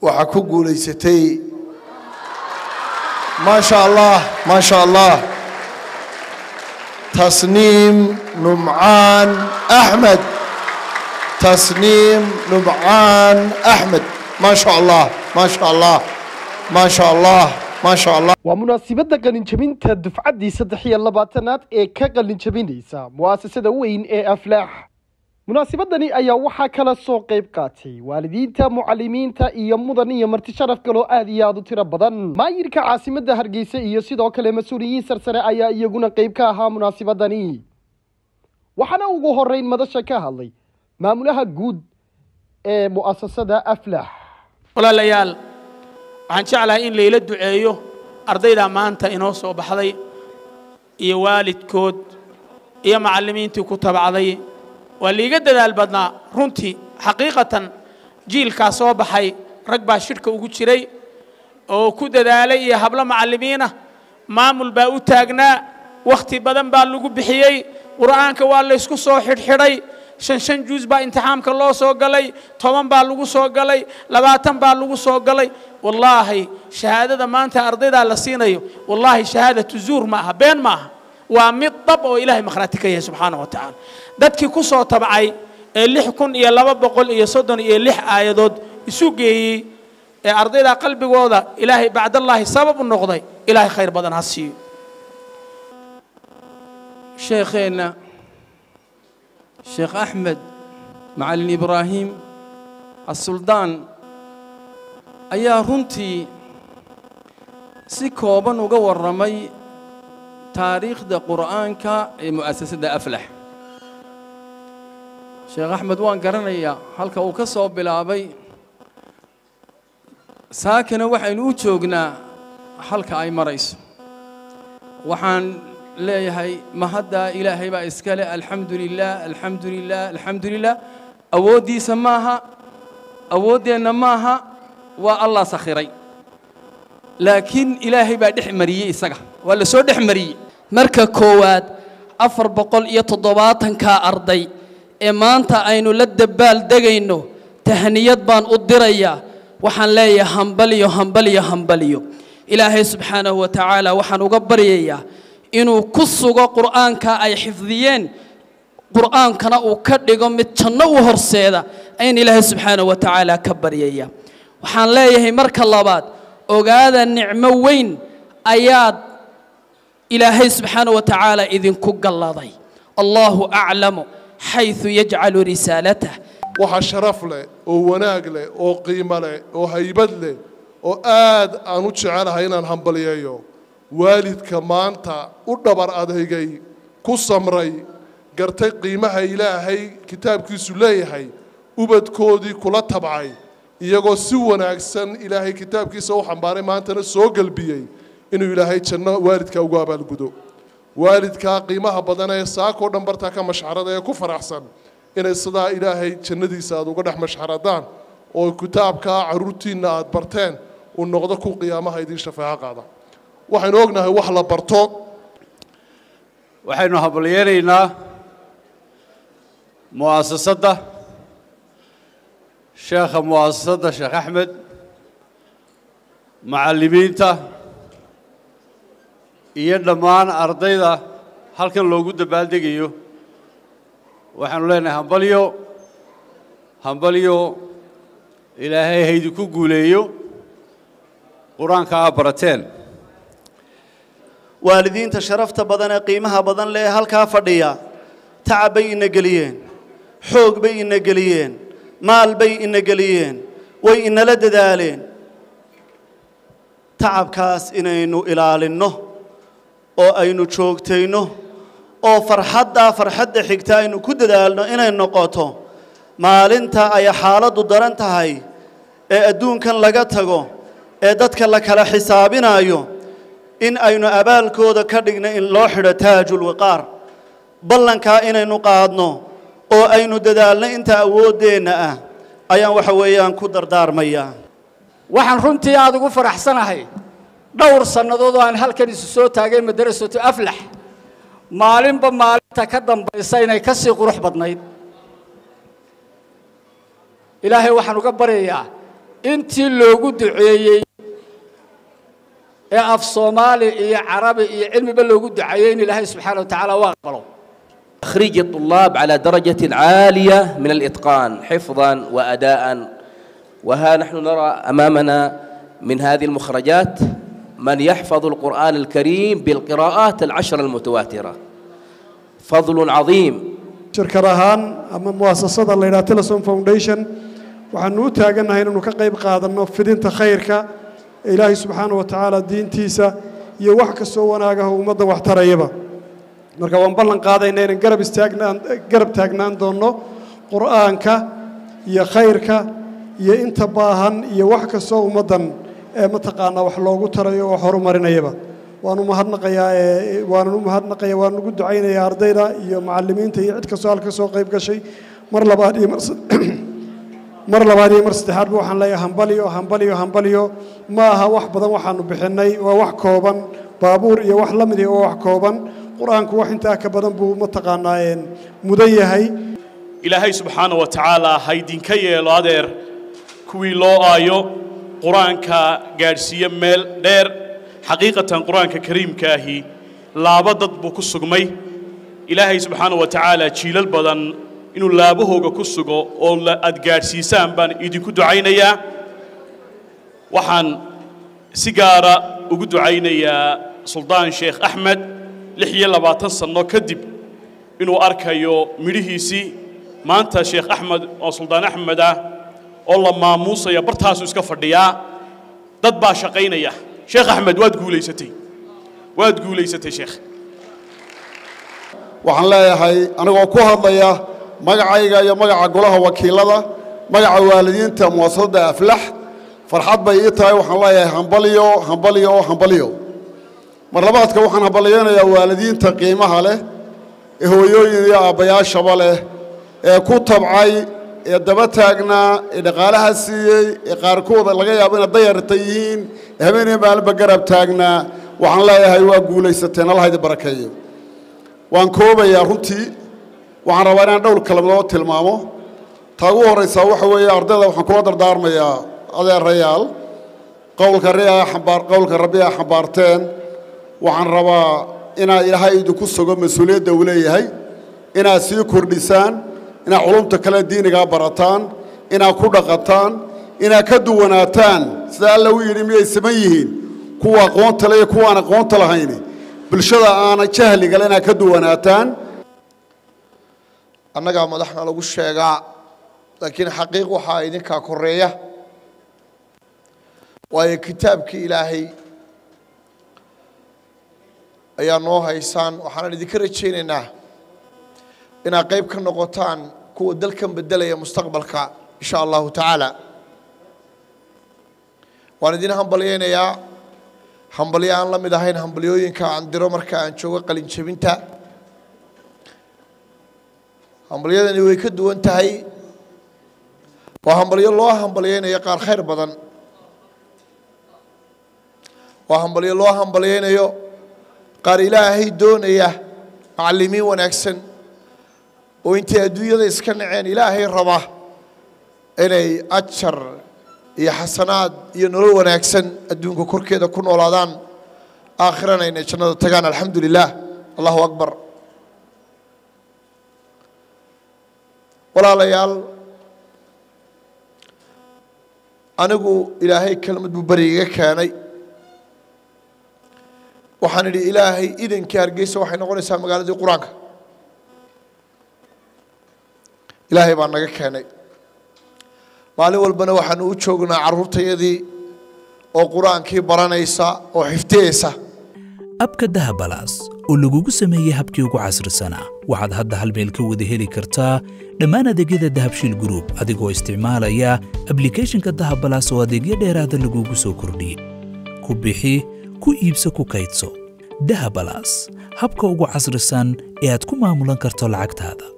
waxaa ku guulaysatay maa sha allah maa sha allah tasniim numcaan axmed tasniim numcaan axmed maa sha allah maa sha allah maa sha allah maa sha allah waa munaasibadda qalinjabinta dufcaddii saddex iyo labaatanaad ee ka qalinjabinaysa mu'asasada weyn ee aflaax munaasibadani ayaa waxaa kala soo qayb qaatay waalidiinta mucalimiinta iyo mudan iyo marti sharaf kaloo aad iyo aad u tiro badan maayirka caasimadda hargeysa iyo sidoo kale mas-uuliyiin sarsare ayaa iyaguna qayb ka ahaa munaasibadani waxaana ugu horeyn madasha ka hadlay maamulaha guud ee mu'asasada aflax walaalayaal waxaan jeclahay in layla duceeyo ardayda maanta inoo soo baxday iyo waalidkood iyo macallimiintii ku tabacday waa liiga dadaal badnaa runtii xaqiiqatan jiilkaa soo baxay rag baa shidhka ugu jiray oo ku dadaalay iyo hablo macallimiinah maamul baa u taagnaa wakhti badan baa lagu bixiyey qur'aanka waa laysku soo xidhxidhay shan shan juus baa imtixaamka loo soo galay toban baa lagu soo galay labaatan baa lagu soo galay wallaahi shahaadada maanta ardaydaa la siinayo wallaahi shahaadatu zuur ma aha been ma aha waa mid dab oo ilaahay makhraati ka yahay subxaana wa tacaala dadkii ku soo tabcay ee lix kun iyo laba boqol iyo soddon iyo lix aayadood isu geeyey ee ardaydaa qalbigooda ilaahay bacdallaahi sabab u noqday ilaahay khayr badan ha siiyo sheekheenna sheekh axmed macalin ibraahim assuldaan ayaa runtii si kooban uga warramay taariikhda qur'aanka ee mu'asasadda aflax sheekh axmed waan garanayaa halka uu ka soo bilaabay saakana waxaynu u joognaa halka ay marayso waxaan leeyahay mahaddaa ilaahay baa iska leh alxamdu lilah alxamdu lilah alxamdu lilah awooddiisa maaha awooddeenna maaha waa allah sakhiray laakiin ilaahay baa dhex mariyey isaga waa la soo dhex mariyey marka koowaad afar boqol iyo toddobaatankaa arday ee maanta aynu la dabbaal degayno tahniyad baan u dirayaa waxaan leeyahay hambaliyo hambaliyo hambaliyo ilaahay subxaanahu wa tacaala waxaan uga baryayaa inuu ku sugo qur'aanka ay xifdiyeen qur'aankana uu ka dhigo mid janno u horseeda ayn ilaahay subxaanahu wa tacaala ka baryaya waxaan leeyahay marka labaad ogaada nicmo weyn ayaad ilaahay subxaanahu wa tacaala idinku galladay allahu aclamu xayثu yajcalu risaalatah waxaa sharaf leh oo wanaag leh oo qiimo leh oo haybad leh oo aad aan u jecelahay inaan hambaliyeeyo waalidka maanta u dhabar adeygay ku samray gartay qiimaha ilaahay kitaabkiisu leeyahay ubadkoodii kula tabcay iyagoo si wanaagsan ilaahay kitaabkiisa u xambaaray maantana soo gelbiyey inuu ilaahay janno waalidkaa ugu abaalgudo waalidkaa qiimaha badan ee saakoo dhan bartaa ka mashxarada ee ku faraxsan inay sidaa ilaahay jannadiisa aad uga dhex mashxaradaan oo kitaabkaa carruurtiinna aad barteen uu noqdo ku qiyaamaha idiin shafaaco qaada waxaynu ognahay wax la barto waxaynu habalyeenaynaa mu'asasadda sheekha mu'asasadda sheekh axmed macallimiinta iyo dhammaan ardayda halkan loogu dabaaldegayo waxaanu leenahay hambalyo hambalyo ilaahay haydinku guuleeyo qur-aanka aa barateen waalidiinta sharafta badan ee qiimaha badan leh ee halkaa fadhiya tacab bay ina geliyeen xoog bay ina geliyeen maal bay ina geliyeen way inala dadaaleen tacabkaas inaynu ilaalinno oo aynu joogtayno oo farxaddaa farxadda xigta aynu ku dadaalno inay noqoto maalinta ay xaaladdu daran tahay ee adduunkan laga tago ee dadka la kala xisaabinayo in aynu abaalkooda ka dhigno in loo xidho taajulwiqaar ballankaa inaynu qaadno oo aynu dadaalno inta awooddeenna ah ayaan waxa weeyaan ku dardaarmayaa waxaan runtii aada ugu faraxsanahay dhowr sannadood oo aan halkan isu soo taagay madarasatu aflax maalinba maalinta ka dambaysa inay ka sii qurux badnayd ilaahay waxaan uga baryayaa intii loogu duceeyey ee af soomaali iyo carabi iyo cilmiba loogu duceeyey in ilaahay subxaana wa tacaala u aqbalo تخريج الطلاب على درجة عالية من الإتقان حفظا وأداء وها نحن نرى أمامنا من هذه المخرجات من يحفظ القرآن الكريم بالقراءات العشر المتواترة فضل عظيم shirkad ahaan ama muasasada la yidhaha telesom foundation waxaanu u taagannahay inaynu ka qayb qaadanno fidinta khayrka ee ilaahay subxaana wa tacaala diintiisa iyo wax kastoo wanaagaha ummaddan wax tarayaba marka waan ballan qaadayna inaan garab istaagnaan garab taagnaan doonno qur'aanka iyo khayrka iyo inta baahan iyo wax kastoo ummaddan ee mataqaanaa wax loogu tarayo oo horumarinayaba waanu mahadnaqayaa ee waanan u mahadnaqaya waan ugu ducaynayaa ardayda iyo macallimiinta iyo cid kastoo halka soo qayb gashay mar labaad iyo mar sad- mar labaad iyo mar saddexaadba waxaan leeyahay hambaliyo hambaliyo hambaliyo ma aha wax badan waxaanu bixinnay waa wax kooban baabuur iyo wax la mid ah oo wax kooban qur-aanku wax intaa ka badan buu mataqaanaa een mudan yahay ilaahay subxaana wa tacaala ha idinka yeelo adeer kuwii loo aayo qur-aanka gaadhsiiye meel dheer xaqiiqatan qur-aanka kariimka ahi laabo dad buu ku sugmay ilaahay subxaana wa tacaala jiilal badan inuu laabahooga ku sugo oo la- aad gaadhsiisaan baan idinku ducaynayaa waxaan si gaara ugu ducaynayaa suldaan sheekh axmed lix iyo labaatan sanno kadib inuu arkayo midhihiisii maanta sheekh axmed oo suldaan axmed ah oo la maamuusaya bartaasuu iska fadhiyaa dad baa shaqaynaya sheekh axmed waad guulaysatay waad guulaysatay sheekh waxaan leeyahay anigoo ku hadlaya magacayga iyo magaca golaha wakiilada magaca waalidiinta muwasasadda aflax farxad bay ii tahay waxaan leeyahay hambalyo hambalyo hambalyo mar labaadka waxaan hambalyaynayaa waalidiinta qiimaha leh ee hooyooyin iyo aabbayaashaba leh ee ku tabcay ee daba taagnaa ee dhaqaalaha siiyey ee qaarkooda laga yaabo inay dayarta yihiin ee habeenii maalinba garab taagnaa waxaan leeyahay waa guulaysateen allah idin barakeeyo waan koobayaa runtii waxaan rabaa inaan dhowr kalamadoo tilmaamo taa ugu horraysaa waxa weeye ardayda waxaan kula dardaarmayaa adeerayaal qowlka riyaa xambaar qowlka rabbi aa xambaarteen waxaan rabaa inaad ilaahay idinku sugo mas-uuliyadda uu leeyahay inaad sii kordhisaan inaad culumta kale diinigaa barataan inaad ku dhaqataan inaad ka duwanaataan sida alla u yidhi miyay siman yihiin kuwa aqoonta le iyo kuwaan aqoonta lahayni bulshada aana jahligale inaad ka duwanaataan annagaa madaxna lagu sheegaa laakiin xaqiiq waxaa idinkaa koreeya waayo kitaabkii ilaahay ayaa noo haysaan waxaanan idinka rajaynaynaa inaad qayb ka noqotaan kuwa dalkan beddelaya mustaqbalka insha allahu tacaala waan idin hambalyaynayaa hambalyo aan la mid ahayn hambalyooyinka aan diro marka aan joogo qalin jebinta hambalyadani way ka duwan tahay waa hambalyo loo hambalyaynayo qaar khayr badan waa hambalyo loo hambalyaynayo qaar ilaahay doonaya macallimiin wanaagsan oo intay adduunyada iska naceen ilaahay raba inay ajar iyo xasanaad iyo nolol wanaagsan adduunka korkeeda ku noolaadaan aakhirana inay jannada tagaan alxamdu lilah allahu akbar walaalayaal anigu ilaahay kelmad buu beri iga keenay waxaan idhi ilaahay idankii hargeysa waxay noqonaysaa magaaladii qur-aanka ilaahay baa naga keenay maalin walbana waxaanu u joognaa carruurtayadii oo qur-aankii baranaysa oo xifdiyeysa abka dahabalaas oo lagugu sameeyey habkii ugu casrisanaa waxaad hadda hal meel ka wada heli kartaa dhammaan adeegyada dahabshiil group adigoo isticmaalaya ablicathonka dahabalaas oo adeegyo dheeraada lagugu soo kordhiyey ku bixi ku iibso ku kaydso dahabalaas habka ugu casrisan ee aad ku maamulan karto lacagtaada